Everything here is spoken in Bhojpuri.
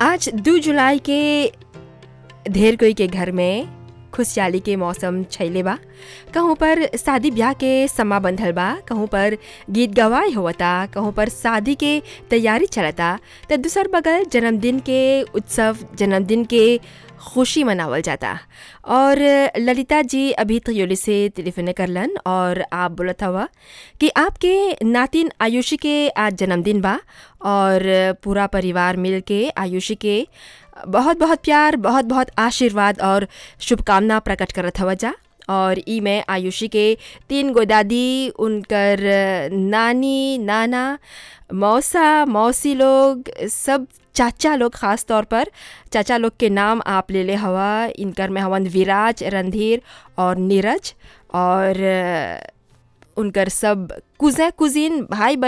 आज दू जुलाई के ढेर कोई के घर में खुशहाली के मौसम छैले बा कहूँ पर शादी ब्याह के समा बंधल बा कहूँ पर गीत गवाई होवता कहूँ पर शादी के तैयारी चलता तो दूसर बगल जन्मदिन के उत्सव जन्मदिन के खुशी मनावल जाता और ललिता जी अभी तयोली से टेलीफोन करलन और आप बोलत हवा कि आपके नातिन आयुषी के आज जन्मदिन बा और पूरा परिवार मिल के आयुषी के बहुत बहुत प्यार बहुत बहुत आशीर्वाद और शुभकामना प्रकट करत हवा जा और ई में आयुषी के तीन गो दादी उनकर नानी नाना मौसा मौसी लोग सब चाचा लोग ख़ास तौर पर चाचा लोग के नाम आप ले ले हवा इनकर में हवन विराज रणधीर और नीरज और उनकर सब कुजें कुजीन भाई बहन